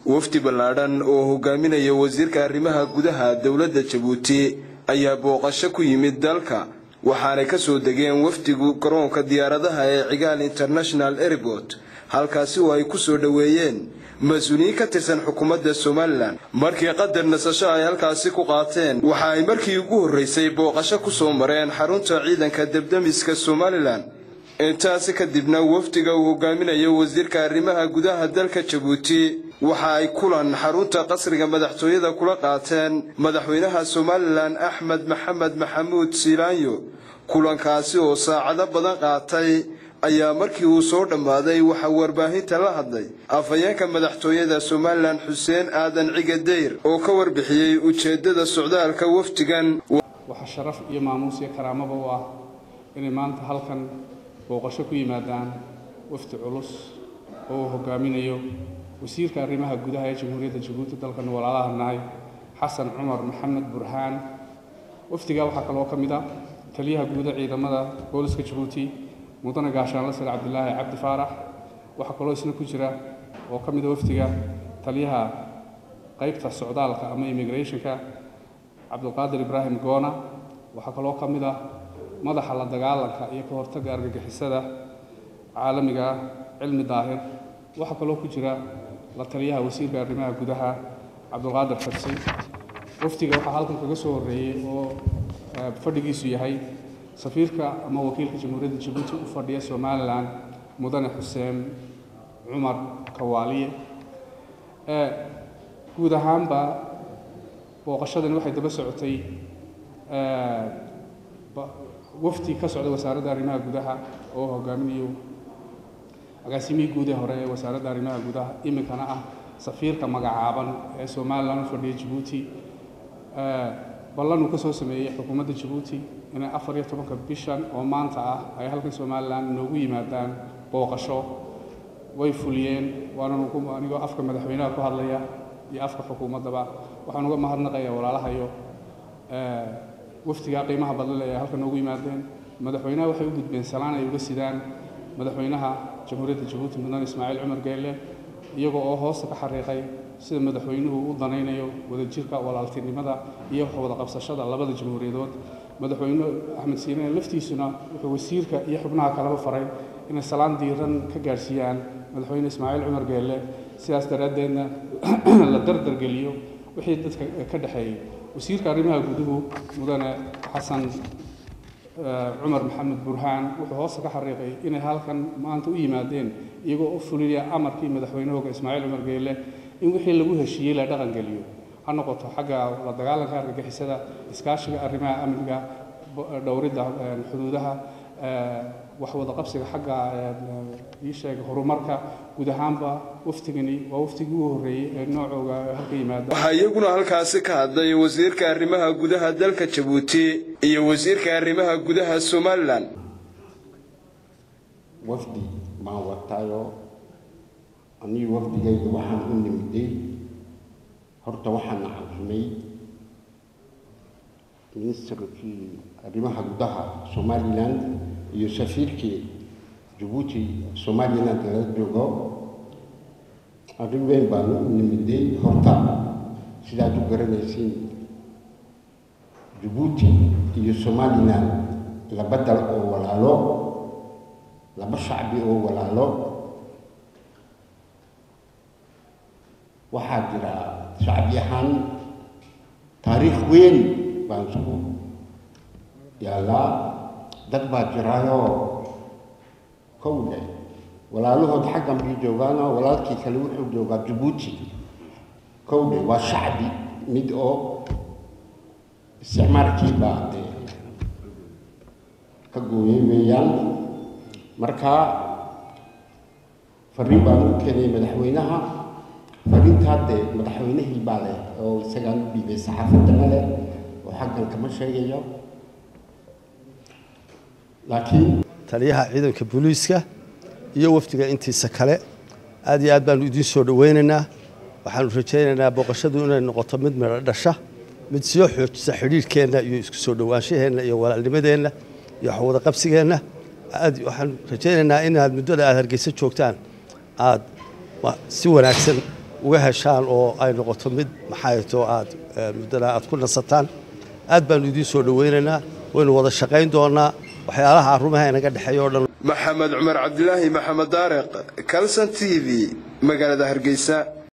wafdi ballaadhan oo hogaaminaya wasiirka arrimaha gudaha dowladda jabuuti ayaa booqasho ku yimid dalka waxaanay ka soo degeen wafdigu garoonka diyaaradaha ee cigaal international airport halkaasi oo ay ku soo dhoweeyeen mas-uuliyiin ka tirsan xukuumadda somalilan markii qadar nasasho ay halkaasi ku qaateen waxa ay markii ugu horreysay booqasho ku soo mareen xarunta ciidanka debdemiska somalilan intaasi kadibna wafdiga uu hogaaminayo wasiirka arrimaha gudaha dalka jabuuti waxa ay kulan xarunta qasriga madaxtooyada kula qaateen madaxweynaha somalilan axmed maxamed maxamuud siilaanyo kulankaasi oo saacado badan qaatay ayaa markii uu soo dhammaaday waxaa warbaahinta la hadlay afhayeenka madaxtooyada somalilan xuseen aadan cige dayr oo ka warbixiyey ujeeddada socdaalka wafdigan waxaa sharaf iyo maamuus iyo karaamaba u ah inay maanta halkan booqasho ku yimaadaan wafdi culus oo uu hogaaminayo wasiirka arrimaha gudaha ee jamhuuriyadda jabuuti dalkan walaalaha nahay xasan cumar maxamed burhaan wafdigaa waxaa kaloo ka mid ah taliyaha guuda ciidamada booliska jabuuti mudane gaashaanle sare cabdilaahi cabdi faarax waxaa kaloo isna ku jira oo ka mid a wafdiga taliyaha qaybta socdaalka ama immigrationka cabdulqaadir ibraahim goona waxaa kaloo ka mid ah madaxa la dagaalanka iyo ka hortagga argagixisada caalamiga ah cilmi daahir waxaa kaloo ku jira la taliyaha wasiirka arrimaha gudaha cabdulqaadir xabsi wafdiga waxaa halkan kaga soo horreeyey oo fadhigiisu yahay safiirka ama wakiilka jamhuuriyadda jabuuti u fadhiya somalilan mudane xuseen cumar kawaaliye guud ahaanba booqashadani waxay daba socotay wafdi ka socda wasaaradda arrimaha gudaha oo hogaaminayo agaasimihii guud ee hore ee wasaaradda arrimaha gudaha iminkana ah safiirka magacaaban ee somalilan u fadhiya jabuuti ballan uu ka soo sameeyey xukuumadda jabuuti inay afar iyo tobanka bishan oo maanta ah ay halkan somalilan noogu yimaadaan booqasho way fuliyeen waanan ugu anigoo afka madaxweynaha ku hadlaya iyo afka xukuumaddaba waxaan uga mahadnaqayaa walaalahayo wafdigaa qiimaha badle ee halkan noogu yimaadeen madaxweynaha waxay u gudbeen salaan ay uga sidaan madaxweynaha jamhuuriyadda jabuuti mudane ismaaciil cumar geelle iyagoo oo hoosta ka xariiqay sida madaxweynuhu u danaynayo wadajirka walaaltinimada iyo wada qabsashada labada jamhuuriyadood madaxweyne axmed siinaane laftiisuna wuxuu wasiirka iyo xubnaha kaleba faray inay salaan diiran ka gaadhsiiyaan madaxweyne ismaaciil cumar geelle sidaas daraaddeedna la dardargeliyo wixii dadka ka dhexeeyey wasiirka arrimaha guduhu mudane xasan cumar maxamed burhaan wuxuu hoosta ka xariiqay inay halkan maanta u yimaadeen iyagoo u fulinaya amarkii madaxweynahooga ismaaciil cumar geelle in wixii lagu heshiiyey la dhaqan geliyo ha noqoto xagga la dagaalanka argagixisada iskaashiga arrimaha amniga dhowridda xuduudaha wax wada qabsiga xagga ii sheega horumarka guud ahaanba waftigani waa waftigii ugu horreeyey ee noocooga halka yimaada waxaa iyaguna halkaasi ka hadlay wasiirka arrimaha gudaha dalka jabuuti iyo wasiirka arrimaha gudaha somalilan wafdi baan wataayo anii wafdigayga waxaan u nimiday horta waxaan caqrimay ministarkii arrimaha gudaha somalilan iyo safiirkii jabuuti somaliland lala joogo arrin weyn baan u nimiday horta sidaad u garanaysiin jabuuti iyo somaliland laba dal oo walaalo laba shacbi oo walaalo waxaa jira shacbi ahaan taariikh weyn baan isku yaallaa dad baa jiraayoo kowle walaalahood xaggan bay joogaanoo walaalkii kale wuxuu joogaa jabuuti kowle waa shacbi mid oo isticmaalkii baa ka gooyay weeyaan marka fariin baan u keenay madaxweynaha fariintaa dee madaxweynihii baa leh oo isagaan u dhiibay saxaafaddana leh oo xaggan kama sheegayo laakiin taliyaha ciidanka booliiska iyo wafdiga intiisa kale aad iyo aad baanu idiin soo dhoweynaynaa waxaanu rajaynaynaa booqashadu inay noqoto mid midho dhasha mid soo xoojisa xidhiirhkeenna iyo isku soo dhowaanshaheenna iyo walaalnimadeenna iyo waxwada qabsigeenna aad waxaan rajaynaynaa inaad muddada aad hargeysa joogtaan aad si wanaagsan uga heshaan oo ay noqoto mid maxayto aad muddana aad ku nasataan aad baannu idiin soo dhowaynaynaa waynu wada shaqayn doonnaa waxyaalaha arrumaha inaga dhexeeya o dhan maxamed cumar cabdilaahi maxamed daareq calson t v magaalada hargeysa